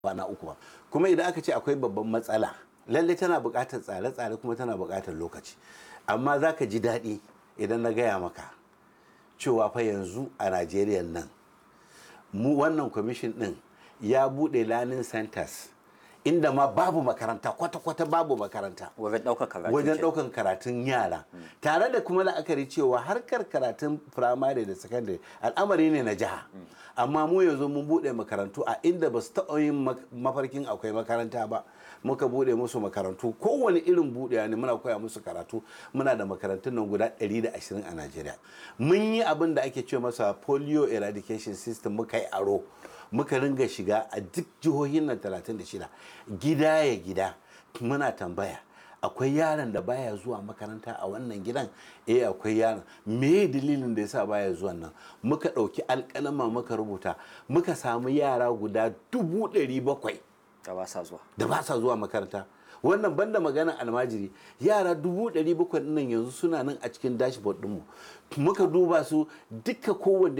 kwana uku ba kuma idan aka ce akwai babban matsala lalle tana buƙatar tsare-tsare kuma tana buƙatar lokaci amma za ka ji daɗi idan na gaya maka cewa fa yanzu a najeriya nan mu wannan kwamishin ɗin ya buɗe learning centers inda ma babu makaranta kwata-kwata babu makaranta wajen ɗaukar karatu wajen ke. ɗaukan karatun yara tare da kuma la'akari cewa harkar karatun firamare da sakandare al'amari ne na jiha amma mu yanzu mun buɗe makarantu a inda ba su taɓa yin mak- mafarkin akwai makaranta ba muka buɗe musu makarantu kowane irin buɗewa ne muna koya musu karatu muna da makarantun nan guda 120 a najeriya mun yi abin da ake ce masa polio eradication system muka yi aro muka ringa shiga a duk jihohin nan 36 gida ya gida muna tambaya akwai yaron da baya zuwa makaranta a wannan gidan eh akwai yaron me dalilin da yasa baya zuwa nan muka ɗauki alƙalama muka rubuta muka samu yara guda dubu ɗari bakwai da ba sa zuwa da ba sa zuwa makaranta wannan banda maganar almajiri yara dubu ɗari bakwai nan yanzu suna nan a cikin dashboard ɗinmu muka duba su duka kowanne